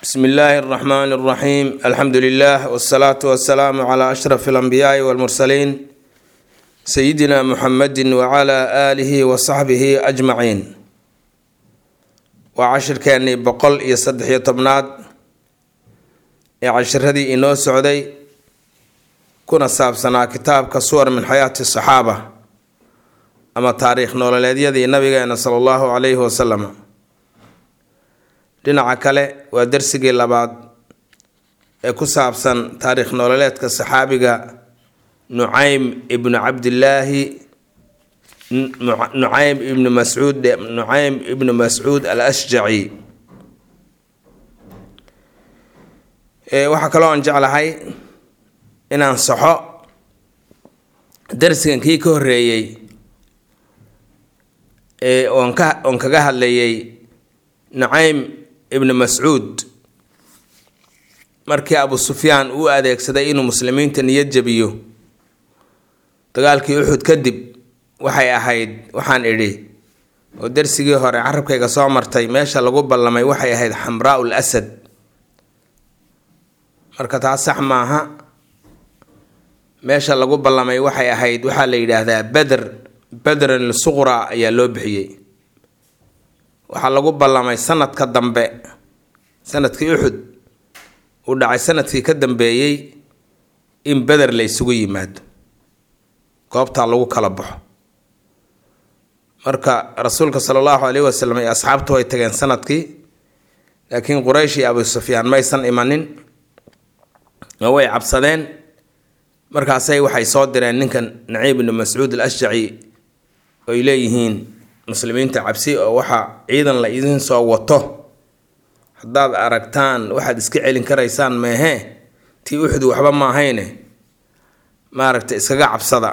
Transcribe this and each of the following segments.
bsmi illaahi اraxmaan اraxiim alxamdu lilah wsalaatu wasalaamu cla ashraf اlanbiyaai wاlmursaliin sayidina muxamedi wcla aalihi wasaxbihi ajmaciin waa cashirkeennii boqol iyo saddex-iyo tobnaad ee cashiradii inoo socday kuna saabsanaa kitaabka suwar min xayaati saxaaba ama taariikh nololeedyadii nabigeena sala allahu calayhi wasalam dhinaca kale waa darsigii labaad ee ku saabsan taariikh nololeedka saxaabiga nucaym ibnu cabdillaahi nucaym ibnu mascuud nucaym ibnu mascuud al ashjaci waxaa kaloo aan jeclahay inaan saxo darsigan kii ka horeeyey oon ka oon kaga hadlayay nucaym ibnu mascuud markii abu sufyaan uu adeegsaday inuu muslimiinta niyad jabiyo dagaalkii uxud kadib waxay ahayd waxaan idhi oo darsigii hore carabkayga soo martay meesha lagu ballamay waxay ahayd xamraa ul asad marka taas sax maaha meesha lagu ballamay waxay ahayd waxaa la yidhaahdaa beder bedran lisuqra ayaa loo bixiyey waxaa lagu ballamay sanadka dambe sanadkii uxud uu dhacay sanadkii ka dambeeyey in beder la ysugu yimaado goobtaa lagu kala baxo marka rasuulka sala allahu caleyhi wasalam iyo asxaabtu way tageen sanadkii laakiin quraysh iyo abu sufyaan maysan imanin oo way cabsadeen markaasay waxay soo direen ninkan naciib ibnu mascuud al ashjaci oy leeyihiin muslimiinta cabsi oo waxaa ciidan la idin soo wato haddaad aragtaan waxaad iska celin karaysaan meehee tii uxud waxba maahayne maaragta iskaga cabsada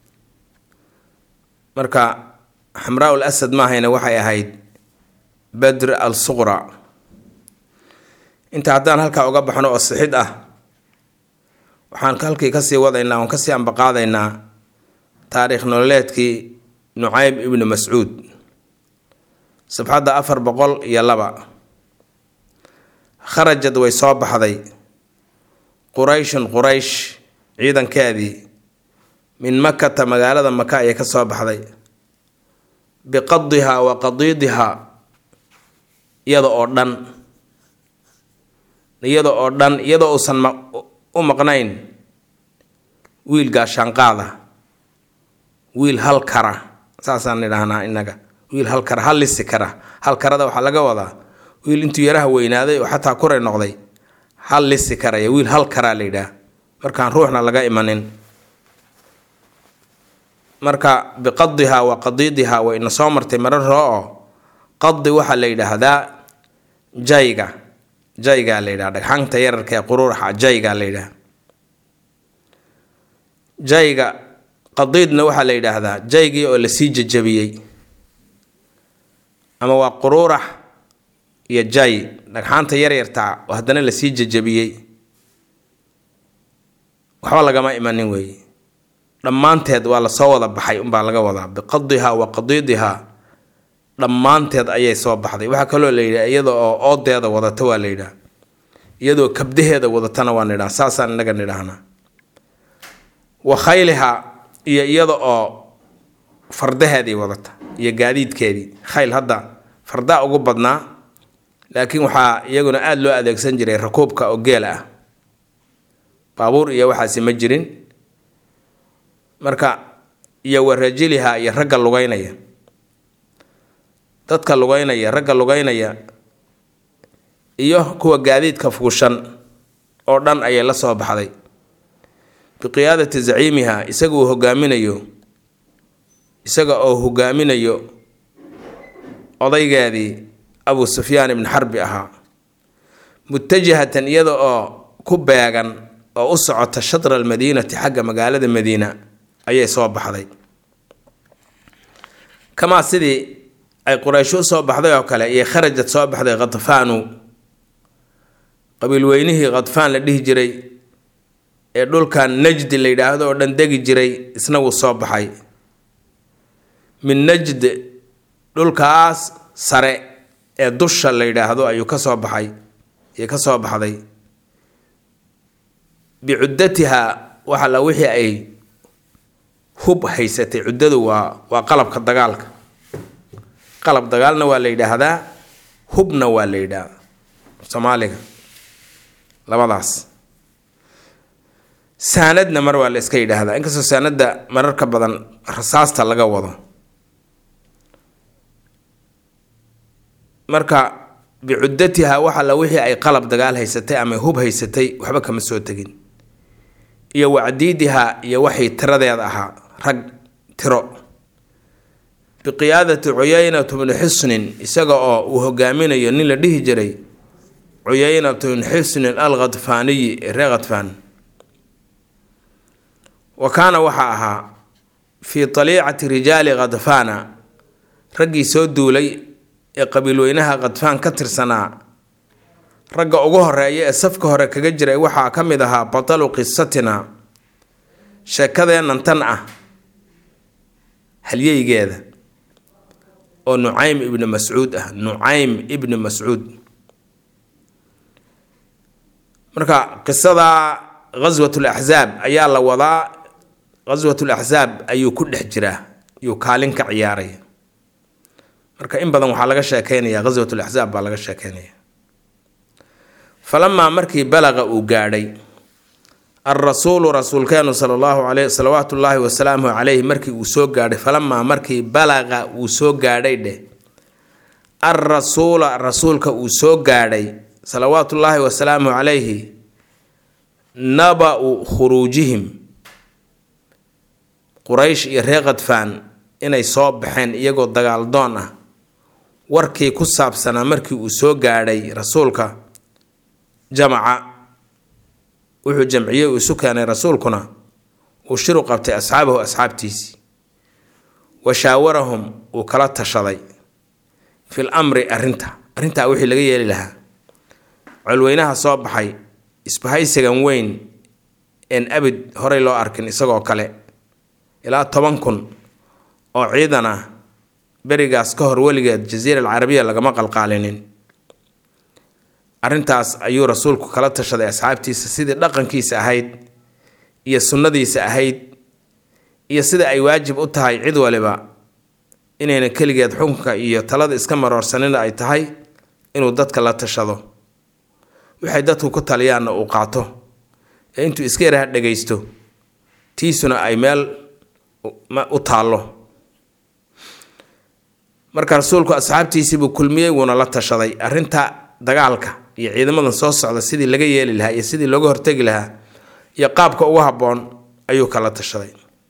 marka xamraa ul asad maahayne waxay ahayd badr al suqra inta haddaan halkaa uga baxno oo sixid ah waxaan halkii kasii wadaynaa oon kasii ambaqaadaynaa taariikh nololeedkii nucayb ibnu mascuud sabxadda afar boqol iyo laba kharajad way soo baxday qurayshun quraysh ciidankeedii min makata magaalada maka ayay ka soo baxday biqadihaa wa qadiidihaa iyada oo dhan iyada oo dhan iyadoo uusan u maqnayn wiil gaashaanqaada wiil hal kara saasaan nidhaahnaa inaga wiil hal kara hal lisi kara hal karada waxaa laga wadaa wiil intuu yaraha weynaaday oo xataa kuray noqday hal lisi karaya wiil hal karaa la yidhaah markaan ruuxna laga imanin marka biqadihaa wa qadiidihaa way ina soo martay marar roo oo qadi waxaa la yidhaahdaa jayga jaygaa la yidhaha dhagxanta yararka ee quruuraxa jaygaa la yidhaha jayga qadiidna waxaa la yidhaahdaa jaygii oo lasii jajabiyey ama waa quruurax iyo jay dhagxaanta yaryartaa oo haddana lasii jajabiyey waxba lagama imanin weeye dhammaanteed waa lasoo wada baxay unbaa laga wadaa biqadihaa wa qadiidihaa dhammaanteed ayay soo baxday waxaa kaloo la yidhaha iyada oo oodeeda wadata waa la yidhaha iyadoo kabdaheeda wadatana waa nidhaha saasaan inaga nidhaahnaa wa khayliha iyo iyada oo fardaheedii wadata iyo gaadiidkeedii khayl hadda fardaa ugu badnaa laakiin waxaa iyaguna aada loo adeegsan jiray rakuubka oo geela ah baabuur iyo waxaasi ma jirin marka iyo wa rajiliha iyo ragga lugeynaya dadka lugeynaya ragga lugeynaya iyo kuwa gaadiidka fuushan oo dhan ayay la soo baxday biqiyaadati zaciimiha isaga uu hogaaminayo isaga oo hogaaminayo odaygeedii abu sufyaan ibni xarbi ahaa mutajahatan iyada oo ku beegan oo u socota shatra almadiinati xagga magaalada madiina ayay soo baxday kamaa sidii ay quraysho u soo baxday oo kale iyo kharajad soo baxday khadfaanu qabiil weynihii khadfaan la dhihi jiray ee dhulkan najdi la yidhaahdo oo dhan degi jiray isna wuu soo baxay min najd dhulkaas sare ee dusha la yidhaahdo ayuu ka soo baxay iyo ka soo baxday bicuddatihaa waxa la wixii ay hub haysatay cuddadu waa waa qalabka dagaalka qalab dagaalna waa la yidhaahdaa hubna waa la yidhaahdaa soomaaliga labadaas saanadna mar waa la iska yidhaahdaa inkastoo saanadda mararka badan rasaasta laga wado marka bicuddatihaa waxa la wixii ay qalab dagaal haysatay ama hub haysatay waxba kama soo tegin iyo wacdiidihaa iyo waxay tiradeeda ahaa rag tiro biqiyaadati cuyaynatu bni xusnin isaga oo uu hogaaminayo nin la dhihi jiray cuyaynatu bni xusnin al khadfaaniyi ee ree khadfaan wa kaana waxaa ahaa fii taliicati rijaali khadfaana raggii soo duulay ee qabiilweynaha khadfaan ka tirsanaa ragga ugu horeeya ee safka hore kaga jiray waxaa ka mid ahaa batalu qisatina sheekadeennan tan ah halyeygeeda oo nucaym ibni mascuud ah nucaym ibni mascuud marka qisada ghaswat laxzaab ayaa la wadaa ghaswat laxzaab ayuu ku dhex jiraa ayuu kaalin ka ciyaaray marka in badan waxaa laga sheekeynaya ghaswat laxzaab baa laga sheekeynaya falamaa markii balaqa uu gaadhay alrasuulu rasuulkeenu sala allahu aleyh salawaatu ullaahi wasalaamuhu caleyhi markii uu soo gaadhay falamaa markii balaqa uu soo gaadhay dheh alrasuula rasuulka uu soo gaadhay salawaatullaahi wasalaamuhu calayhi naba-u khuruujihim quraysh iyo ree khadfaan inay soo baxeen iyagoo dagaal doon ah warkii ku saabsanaa markii uu soo gaadhay rasuulka jamaca wuxuu jamciyey uu isu keenay rasuulkuna uu shiru qabtay asxaabahu asxaabtiisii wa shaawarahum uu kala tashaday fil amri arrinta arrintaa wixii laga yeeli lahaa colweynaha soo baxay isbahaysigan weyn een abid horey loo arkin isagoo kale ilaa toban kun oo ciidan ah berigaas ka hor weligeed jasiira alcarabiya lagama qalqaalinin arrintaas ayuu rasuulku kala tashaday asxaabtiisa sidii dhaqankiisa ahayd iyo sunnadiisa ahayd iyo sida ay waajib u tahay cid waliba inayna keligeed xukunka iyo talada iska maroorsanina ay tahay inuu dadka la tashado waxay dadku ku taliyaanna uu qaato ee intuu iska yaraha dhagaysto tiisuna ay meel u taallo marka rasuulku asxaabtiisiibuu kulmiyey wuuna la tashaday arrinta dagaalka iyo ciidamadan soo socda sidii laga yeeli lahaa iyo sidii looga hortegi lahaa iyo qaabka ugu habboon ayuu kala tashaday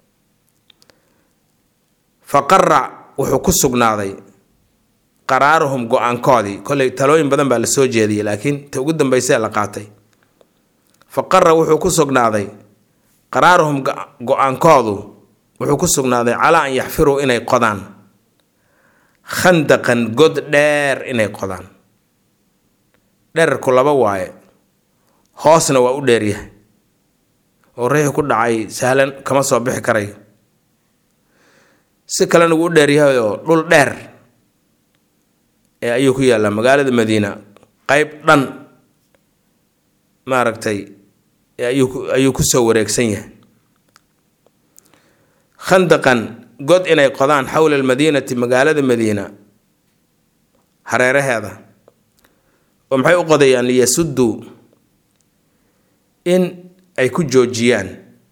fa qara wuxuu ku sugnaaday qaraaruhum go-aankoodii koley talooyin badan baa la soo jeediyey laakiin ta ugu dambeysee la qaatay fa qara wuxuu ku sugnaaday qaraaruhum go-aankoodu wuxuu ku sugnaaday calaa an yaxfiruu inay qodaan khandaqan god dheer inay qodaan dherarku laba waaye hoosna waa u dheeryahay oo riixi ku dhacay sahlan kama soo bixi karayo si kalena wuu u dheeryahay oo dhul dheer ee ayuu ku yaallaa magaalada madiina qeyb dhan maaragtay ayuu ayuu kusoo wareegsan yahay khandaqan god inay qodaan xowla almadiinati magaalada madiina hareeraheeda oo maxay u qodayaan liyasudduu in ay ku joojiyaan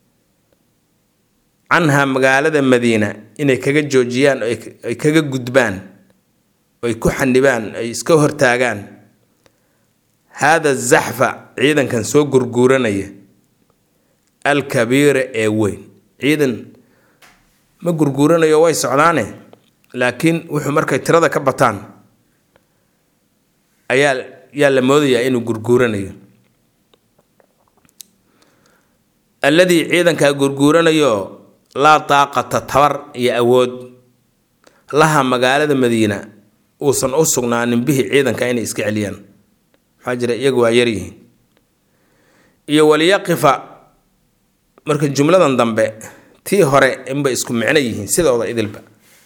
canhaa magaalada madiina inay kaga joojiyaan oo ay kaga gudbaan oo ay ku xanibaan ay iska hortaagaan haada zaxfa ciidankan soo gurguuranaya alkabiira ee weyn ciidan ma gurguuranayo way socdaane laakiin wuxuu markay tirada ka bataan ayaa yaa la moodayaa inuu gurguuranayo alladii ciidankaa gurguuranayo laa daaqata tabar iyo awood laha magaalada madiina uusan u sugnaanin bihi ciidanka inay iska celiyaan maxaa jira iyagu waa yaryihiin iyo waliyaqifa marka jumladan dambe tii hore inbay isku micno yihiin sidooda idilba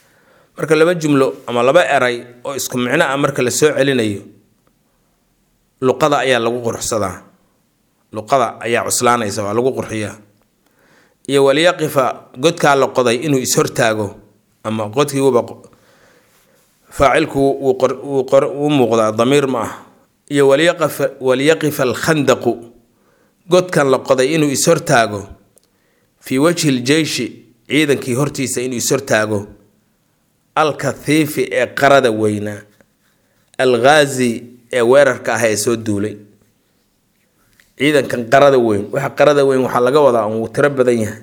marka laba jumlo ama laba eray oo isku micno ah marka la soo celinayo luqada ayaa lagu qurxsadaa luqada ayaa cuslaanaysa waa lagu qurxiyaa iyo walyaqifa godkaa la qoday inuu is-hortaago ama qodkii wuba faacilku wuu muuqdaa damiir ma ah iyo walyaqifa alkhandaqu godkan la qoday inuu is-hortaago fii wajhi ljeyshi ciidankii hortiisa inuu is-hortaago alkathiifi ee qarada weynaa alghaazi ee weerarka ah ee soo duulay ciidankan qarada weyn waxa qarada weyn waxaa laga wadaa uu tiro badan yahay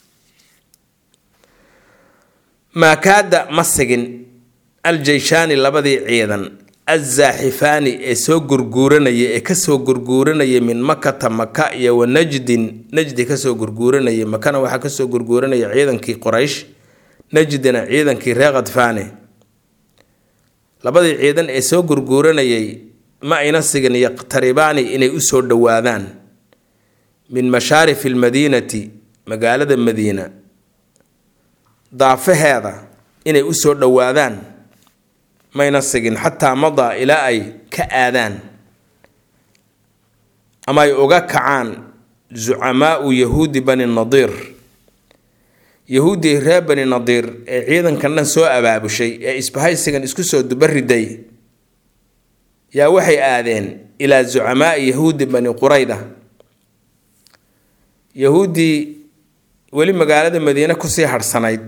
maakaada ma sigin aljeyshaani labadii ciidan azaaxifaani ee soo gurguuranaya ee kasoo gurguuranaya min makata maka iyo wa najdin najdi kasoo gurguuranaya makana waxaa kasoo gurguuranaya ciidankii qoraysh najdina ciidankii reer khadfaane labadii ciidan ee soo gurguuranayay ma ayna sigin yaqtaribaani inay usoo dhowaadaan min mashaarifi almadiinati magaalada madiina daafaheeda inay usoo dhowaadaan mayna sigin xataa madaa ilaa ay ka aadaan ama ay uga kacaan zucamaau yahuudi bani nadiir yahuuddii reer bani nadiir ee ciidankan dhan soo abaabushay ee isbahaysigan isku soo dubariday yaa waxay aadeen ilaa zucamaai yahuudi bani qurayda yahuuddii weli magaalada madiine kusii harhsanayd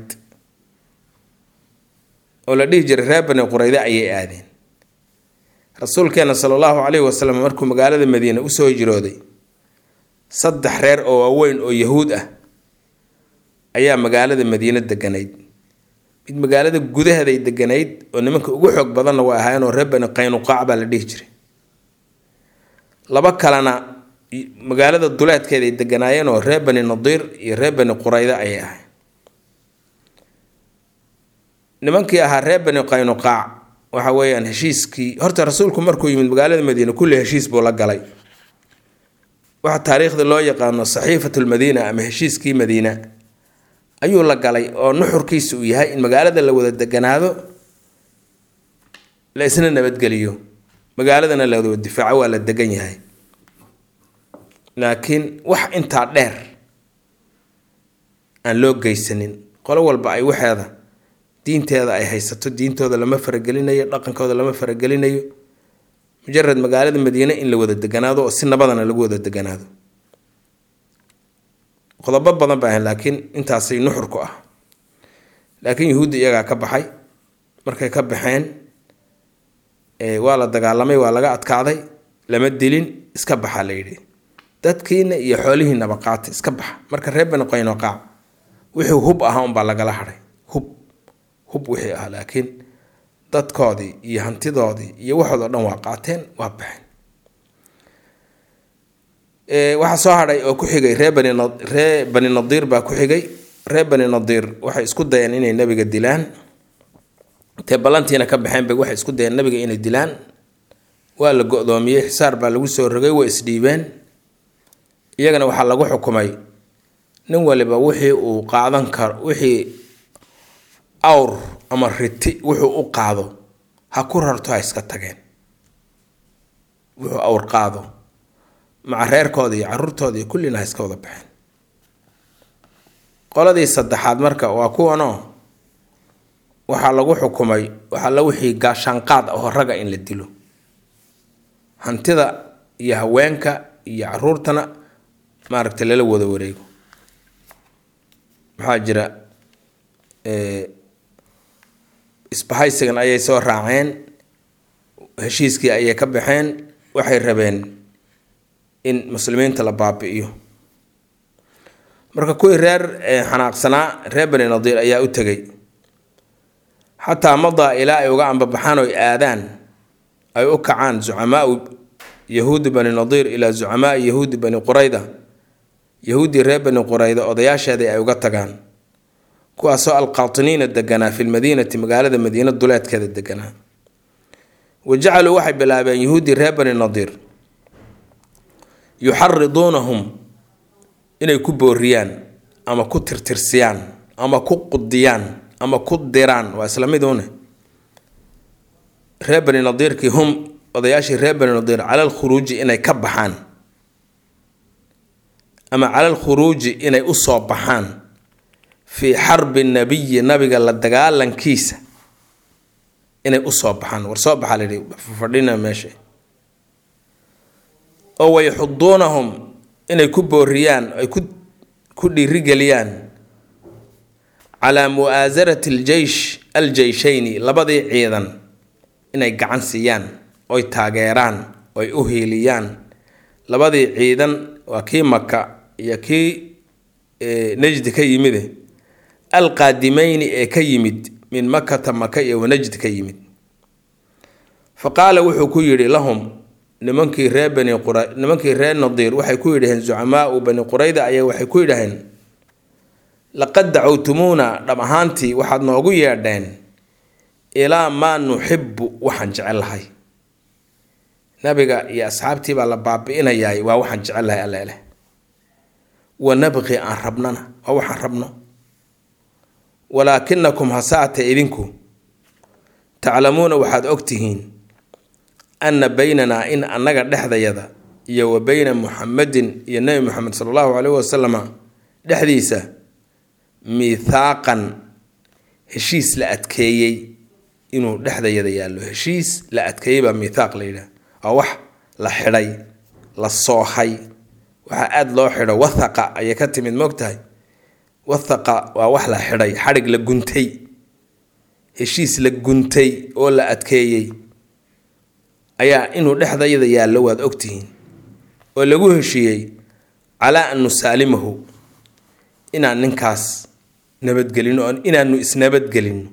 oo la dhihi jiray reer bani qurayde ayay aadeen rasuulkeena sala allahu caleyhi wasalam markuu magaalada madiine usoo hijrooday saddex reer oo waaweyn oo yahuud ah ayaa magaalada madiine deganayd mid magaalada gudaheeday deganayd oo nimanka ugu xoog badanna waa ahaayeen oo reer bani qaynuqaac baa la dhihi jiray laba kalena magaalada duleedkeeday deganaayeen oo reer bani nadiir iyo reer bani qurayde ayay ahayn nimankii ahaa reer bani qaynuqaac waxa weeyaan heshiiskii horta rasuulku markuu yimid magaalada madiine kulli heshiis buu la galay waxa taariikhda loo yaqaano saxiifatu lmadiina ama heshiiskii madiina ayuu la galay oo nuxurkiisa uu yahay in magaalada la wada deganaado la isna nabadgeliyo magaaladana la wada difaaco waa la degan yahay laakiin wax intaa dheer aan loo geysanin qolo walba ay waxeeda diinteeda ay haysato diintooda lama faragelinayo dhaqankooda lama faragelinayo mujarad magaalada madiine in la wada deganaado oo si nabadana lagu wada deganaado qodobo badan ba ahayn laakiin intaasay nuxur ku ah laakiin yahuudda iyagaa ka baxay markay ka baxeen waa la dagaalamay waa laga adkaaday lama dilin iska baxa la yidhi dadkiina iyo xoolihiinaba qaata iska baxa marka reer bani qaynoqaac wixii hub ahaa unbaa lagala hadhay hub hub wixii ah laakiin dadkoodii iyo hantidoodii iyo waxoodoo dhan waa qaateen waa baxeen waxaa soo hadhay oo ku xigay ree bani ree bani nadiir baa ku xigay ree bani nadiir waxay isku dayeen inay nabiga dilaan intay ballantiina ka baxeen bay waxay isku dayeen nabiga inay dilaan waa la go-doomiyey xisaar baa lagu soo rogay way isdhiibeen iyagana waxaa lagu xukumay nin waliba wixii uu qaadan karo wixii awr ama riti wuxuu u qaado ha ku rarto ha iska tageen wuxuu awr qaado maca reerkooda iyo caruurtooda iyo kullina ha iska wada baxeen qoladii saddexaad marka waa kuwanoo waxaa lagu xukumay waxaa la wixii gaashaanqaad ahoo raga in la dilo hantida iyo haweenka iyo caruurtana maaragtay lala wada wareego maxaa jira isbahaysigan ayay soo raaceen heshiiskii ayay ka baxeen waxay rabeen in muslimiinta la baabi'iyo marka kuwii reer xanaaqsanaa reer bani nadiir ayaa u tegay xataa madaa ilaa ay uga ambabaxaan oo aadaan ay u kacaan zucamaau yahuudi bani nadiir ilaa zucamaai yahuudi bani qurayda yahuuddii reer bani qurayda odayaasheedii ay uga tagaan kuwaasoo alqaatiniina deganaa fi lmadiinati magaalada madiina duleedkeeda deganaa wa jacaluu waxay bilaabeen yahuuddii reer bani nadiir yuxariduunahum inay ku booriyaan ama ku tirtirsiyaan ama ku qudiyaan ama ku diraan waa isla miduune reer bani nadiirkii hum odayaashii reer bani nadiir cala alkhuruuji inay ka baxaan ama cala alkhuruuji inay u soo baxaan fii xarbi nabiyi nabiga la dagaalankiisa inay u soo baxaan war soo baxaa layidhi fadhina meesha oo wayxuduunahum inay ku booriyaan ay ku ku dhiirigeliyaan calaa mu'aasarati aljeysh aljeyshayni labadii ciidan inay gacan siiyaan oy taageeraan oy u hiiliyaan labadii ciidan waa kii maka iyo kii najdi ka yimide alqaadimayni ee ka yimid min makata maka iyo wanajd ka yimid fa qaala wuxuu ku yidhi lahum nimankii reer bani qura nimankii reer nadiir waxay ku yidhaheen zucamaau bani qurayda ayaa waxay ku yidhaheen laqad dacowtumuuna dhab ahaantii waxaad noogu yeedheen ilaa maa nuxibu waxaan jecel lahay nabiga iyo asxaabtii baa la baabi'inayaay waa waxaan jecel lahay alleeleh wa nabqi aan rabnana waa waxaan rabno walaakinakum hasaate idinku taclamuuna waxaad ogtihiin anna baynanaa in annaga dhexdayada iyo wa beyna muxamedin iyo nebi moxamed sala allahu caleyhi wasalama dhexdiisa miithaaqan heshiis la adkeeyey inuu dhexdayada yaallo heshiis la adkeeyey baa miithaaq la yidhaah waa wax la xidhay la soohay waxaa aada loo xidho wathaqa ayay ka timid moogtahay wathaqa waa wax la xidhay xadhig la guntay heshiis la guntay oo la adkeeyey ayaa inuu dhexdayada yaallo waad ogtihiin oo lagu heshiiyey calaa an nusaalimahu inaan ninkaas nabadgelino oo inaanu isnabadgelino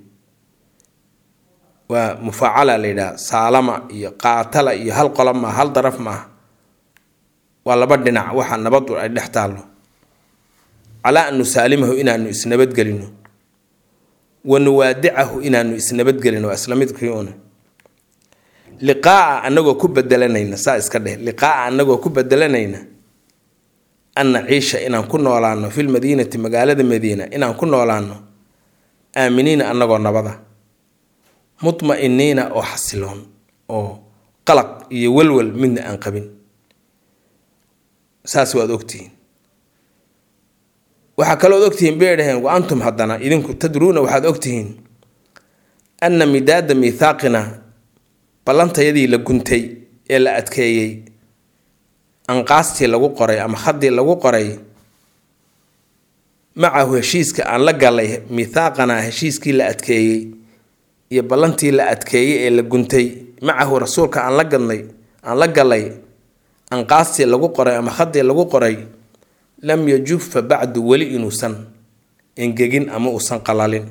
waa mufaacala la yidhaha saalama iyo qaatala iyo hal qola maaha hal daraf maaha waa laba dhinac waxa nabadu ay dhex taallo calaa an nusaalimahu inaanu isnabadgelino wa nuwaadicahu inaanu isnabadgelino waa isla midkii una liqaa'a anagoo ku bedelanayna saa iska dheh liqaa'a anagoo ku bedelanayna an naciisha inaan ku noolaano fil madiinati magaalada madiina inaan ku noolaano aaminiina anagoo nabada mutma-iniina oo xasiloon oo qalaq iyo walwal midna aan qabin saas waad ogtihiin waxaa kalooad ogtihiin bay dhaheen wa antum haddana idinku tadruuna waxaad ogtihiin anna midaada miithaaqina ballantayadii la guntay ee la adkeeyey anqaastii lagu qoray ama haddii lagu qoray macahu heshiiska aan la galay miithaaqana heshiiskii la adkeeyey iyo ballantii la adkeeyey ee la guntay macahu rasuulka aan la gadnay aan la galay anqaastii lagu qoray ama haddii lagu qoray lam yajufa bacdu weli inuusan engegin ama uusan qalalin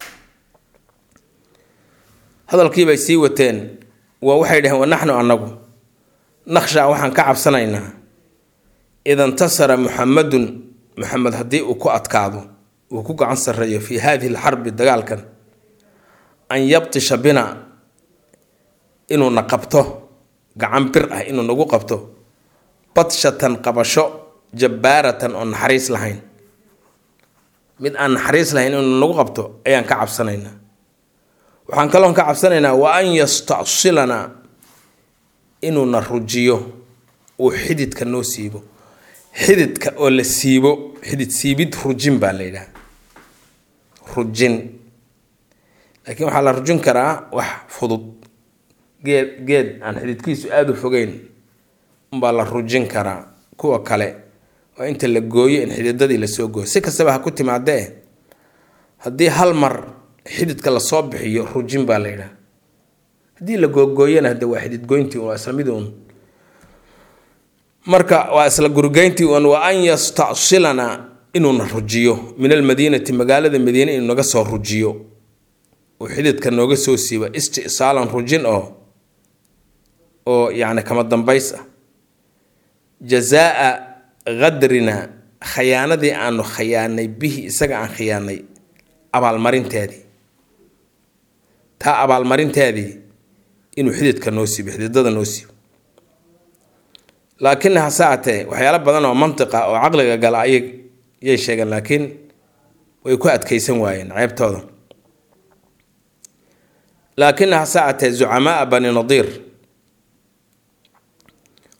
hadalkiibay sii wateen waa waxay dhaheen wanaxnu annagu naqshaa waxaan ka cabsanaynaa ida intasara muxamadun muxamed haddii uu ku adkaado uu ku gacan sarreeyo fii haadihi alxarbi dagaalkan an yabtisha bina inuuna qabto gacan bir ah inuu nagu qabto badshatan qabasho jabbaaratan oo naxariis lahayn mid aan naxariis lahayn inuu nagu qabto ayaan ka cabsanaynaa waxaan kaloon ka cabsanaynaa wa an yastacsilanaa inuuna rujiyo uu xididka noo siibo xididka oo la siibo xidid siibid rujin baa la yidhaha rujin laakiin waxaa la rujin karaa wax fudud geed geed aan xididkiisu aada u fogeyn umbaa la rujin karaa kuwa kale oo inta la gooyo in xididadii lasoo gooyo si kastaba ha ku timaadee haddii hal mar xididka lasoo bixiyo rujin baa la yidhaha haddii la googooyana hade waa xidid goyntii waa isla mid uun marka waa isla gurigeyntii uun wa an yastacsilana inuuna rujiyo min almadiinati magaalada madiine inuu naga soo rujiyo uu xididka nooga soo siiba istisaalan rujin oo oo yacni kama dambays ah jazaa qadrina khayaanadii aanu khayaanay bihi isaga aan khiyaanay abaalmarinteedii taa abaalmarinteedii inuu xididka noo siibo xididada noo siibo laakiin hase atee waxyaalo badan oo mantiqa oo caqliga gala ayay yay sheegeen laakiin way ku adkeysan waayeen ceebtooda laakin hase atee zucamaa bani nadiir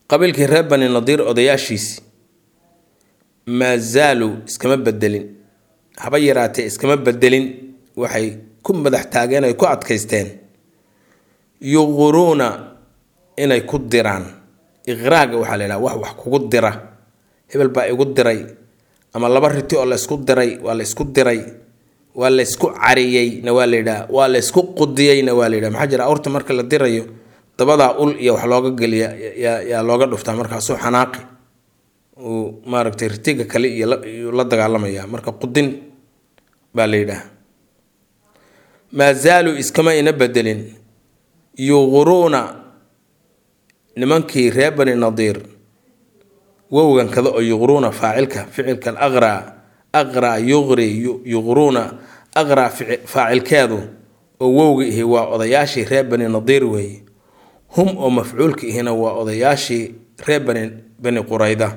qabiilkii reer bani nadiir odayaashiisi maa zaaluu iskama bedelin haba yaraatee iskama bedelin waxay ku madax taageen ay ku adkaysteen yuquruuna inay ku diraan iqraaga waxaa la yidhaha wax wax kugu dira hebel baa igu diray ama laba riti oo la ysku diray waa la ysku diray waa la ysku cariyeyna waa la yidhaha waa la ysku qudiyeyna waa la yidhaha maxaa jira awrta marka la dirayo dabadaa ul iyo wax looga geliya yaa looga dhuftaa markaasuu xanaaqi uu maaragtay ritiga kale iyo la dagaalamaya marka qudin baa la yidhaha maa zaaluu iskama ina bedelin yuquruuna nimankii reer bani nadiir wowgan kada oo yuqruuna faacilka ficilkan aqraa aqraa yuqri yuqruuna aqraa faacilkeedu oo wowga ihi waa odayaashii reer bani nadiir weeye hum oo mafcuulka ihina waa odayaashii reer bani bani qurayda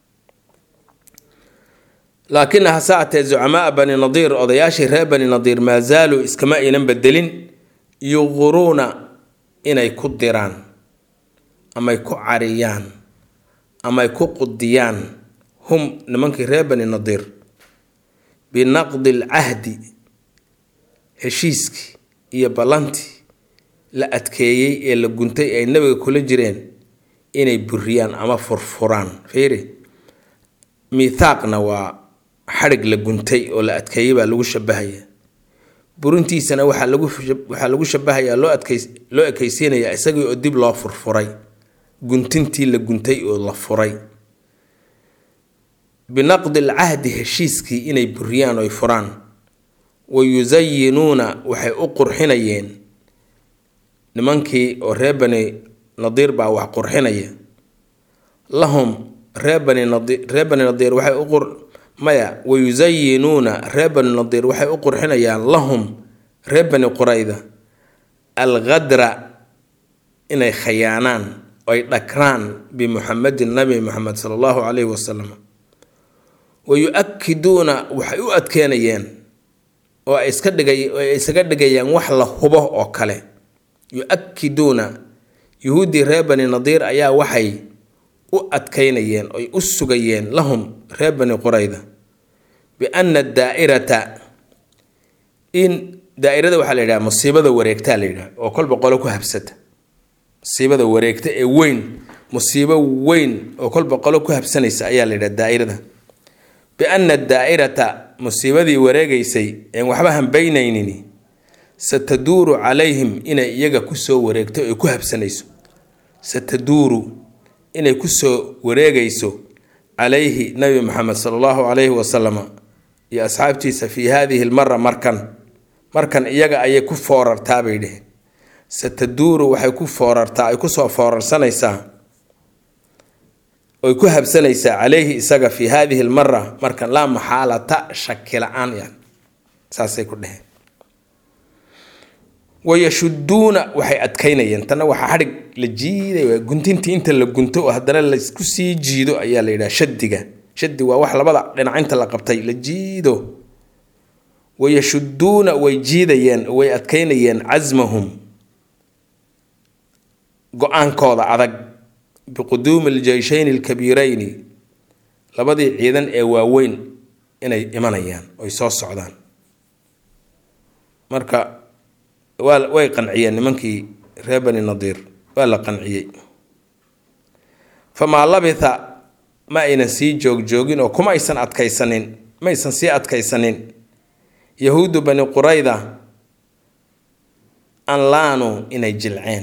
laakina hase atee zucamaa bani nadiir odayaashii reer bani nadiir maa zaaluu iskama aynan bedelin yuquruuna inay ku diraan amay ku cariyaan amay ku qudiyaan hum nimankii reer bani nadiir binaqdi alcahdi heshiiskii iyo ballantii la adkeeyey ee la guntay ay nabiga kula jireen inay buriyaan ama furfuraan fiiri miithaaqna waa xadhig la guntay oo la adkeeyey baa lagu shabahaya burintiisana waxaa lagu waxaa lagu shabahayaa loo adkeys loo ekeysiinayaa isagii oo dib loo furfuray guntintii la guntay oo la furay binaqdi alcahdi heshiiskii inay buriyaan oy furaan wa yusayinuuna waxay u qurxinayeen nimankii oo reer bani nadiir baa wax qurxinaya lahum reer bani nadiir reer bani nadiir waxay u qur maya wa yusayinuuna reer bani nadiir waxay u qurxinayaan lahum reer bani qurayda alghadra inay khayaanaan oy dhakraan bimuxamedin nabi muxamed sala allahu calayhi wasalam wa yu-akiduuna waxay u adkeenayeen oo ay iska dhigay oo ay isaga dhigayaan wax la hubo oo kale yu-akiduuna yuhuuddii reer bani nadiir ayaa waxay u adkaynayeen oy u sugayeen lahum reer bani qurayda biana daa'irata in daa'irada waxaa la yidhaha musiibada wareegtaa la yidhaha oo kolba qolo ku habsata musiibada wareegta ee weyn musiibo weyn oo kolba qolo ku habsanaysa ayaa la yidhaha daa'irada biana daa'irata musiibadii wareegaysay een waxba hambaynaynin sataduuru calayhim inay iyaga kusoo wareegto ay ku habsanayso sataduuru inay kusoo wareegayso calayhi nabi maxamed sala allahu calayhi wasalama iyo asxaabtiisa fii haadihi lmara markan markan iyaga ayay ku foorartaa bay dheheen sataduuru waxay ku foorartaa ay kusoo foorarsanaysaa oy ku habsanaysaa calayhi isaga fii haadihi lmara markan laa maxaalata shaki la-aan yan saasay ku dheheen wayashuduuna waxay adkaynayeen tanna waxaa xadhig la jiiday guntintii inta la gunto oo haddana laysku sii jiido ayaa la yidhaha shadiga shadi waa wax labada dhinac inta la qabtay la jiido wayashuduuna way jiidayeen way adkaynayeen casmahum go-aankooda adag biquduumi aljeyshayni alkabiirayni labadii ciidan ee waaweyn inay imanayaan oy soo socdaan marka waa way qanciyeen nimankii reer bani nadiir waa la qanciyey famaa labitha ma aynan sii joogjoogin oo kuma aysan adkaysanin ma aysan sii adkaysanin yahuudu bani qurayda an laanu inay jilceen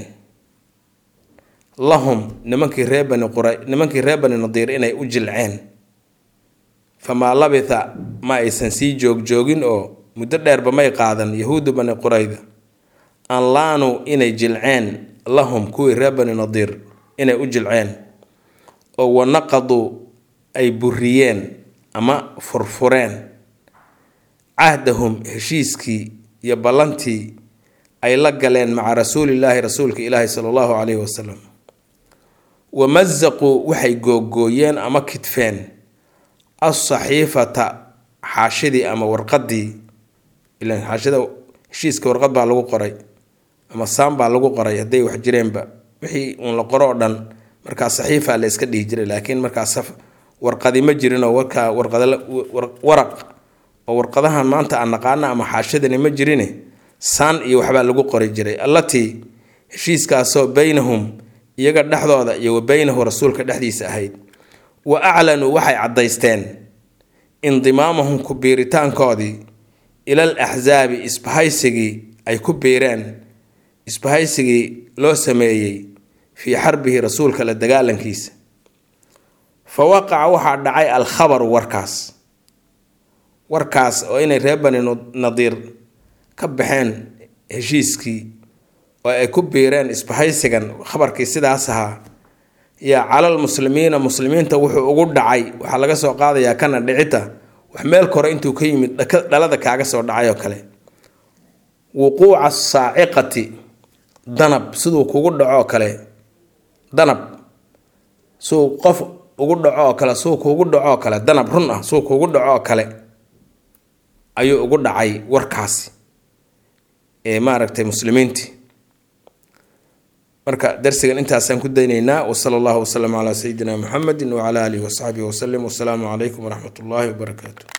lahum nimankii reer bani qura nimankii reer bani nadiir inay u jilceen famaa labitha ma aysan sii joogjoogin oo muddo dheerba may qaadan yahuudu bani qurayda an laanu inay jilceen lahum kuwii reer bani nadiir inay u jilceen oo wanaqaduu ay buriyeen ama furfureen cahdahum heshiiskii iyo ballantii ay la galeen maca rasuulillaahi rasuulka ilaahi sala allahu calayhi wasalam wamazaquu waxay googooyeen ama kidfeen alsaxiifata xaashidii ama warqadii ilan xaashida heshiiska warqad baa lagu qoray ama saan baa lagu qoray hadday wax jireenba wixii uun la qoro oo dhan markaa saxiifa la iska dhihi jiray laakiin markaas warqadi ma jirinoo warkaa waraq oo warqadaha maanta aan naqaano ama xaashadani ma jirine saan iyo waxbaa lagu qori jiray allatii heshiiskaasoo baynahum iyaga dhexdooda iyo wa beynahu rasuulka dhexdiisa ahayd wa aclanuu waxay caddaysteen indimaamahum ku biiritaankoodii ilal axsaabi isbahaysigii ay ku biireen isbahaysigii loo sameeyey fii xarbihi rasuulka la dagaalankiisa fa waqaca waxaa dhacay alkhabaru warkaas warkaas oo inay reer bani nadiir ka baxeen heshiiskii oo ay ku biireen isbahaysigan khabarkii sidaas ahaa yaa calal muslimiina muslimiinta wuxuu ugu dhacay waxaa laga soo qaadayaa kana dhicita wax meel kore intuu ka yimid dhalada kaaga soo dhacay oo kale wuquuca saaciqati danab siduu kugu dhacoo kale danab suu qof ugu dhacoo kale suu kuugu dhacoo kale danab run ah suu kuugu dhacoo kale ayuu ugu dhacay warkaasi ee maaragtay muslimiintii marka darsigan intaasaan ku daynaynaa wasala allahu wasalam calaa sayidina muxamedi wacala aalihi wasaxbihi wasalim wasalaamu calaykum waraxmat ullaahi wabarakaatu